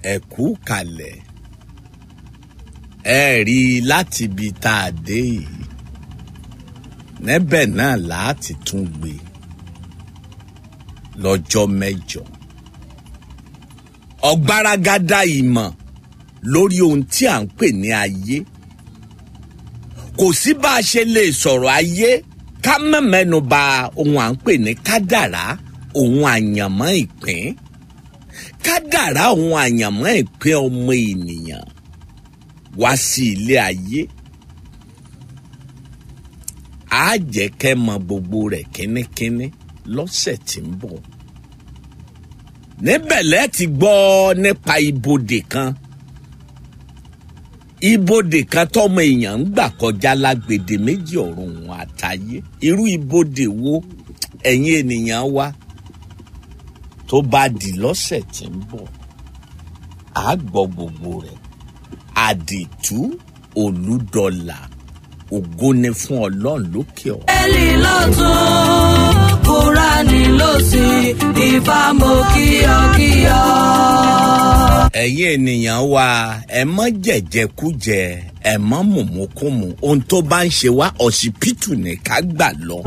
ẹ̀kú kalẹ̀ ẹ rí i láti ibi tá a dé yìí níbẹ̀ náà láti tún gbé lọ́jọ́ mẹ́jọ ọ̀gbaragada ìmọ̀ lórí ohun tí à ń pè ní ayé kò sí bá a ṣe lè sọ̀rọ̀ ayé ká má mẹ́nu bà ohun à ń pè ní kádàrá ohun àyànmọ́ ìpín kádàrá ohun àyànmọ́ ìpín ọmọ ènìyàn wá sí ilé ayé á jẹ́ kẹ́ mọ gbogbo rẹ̀ kínníkínní lọ́sẹ̀ tí ń bọ̀ níbẹ̀ lẹ́ ti gbọ́ nípa ibodè kan ibodè kan tọmọ èèyàn ń gbà kọjá lágbèdè méjì ọ̀run òun àtayé irú ibodè wo ẹ̀yin ènìyàn wa tó bá di lọ́sẹ̀ tí ń bọ̀ á gbọ́ gbogbo rẹ̀ àdìtú olùdọ́là ògo ni fún ọlọ́run lókè ọ̀. Bíbélì lọ́tún Kúránì lósì ìfàmù kíyọ̀kíyọ̀. ẹ̀yin ènìyàn wa ẹ mọ́ jẹ̀jẹ̀kújẹ ẹ mọ́ mùmúkùmù ohun tó bá ń ṣe wá ọ̀sibítù ní ká gbà lọ.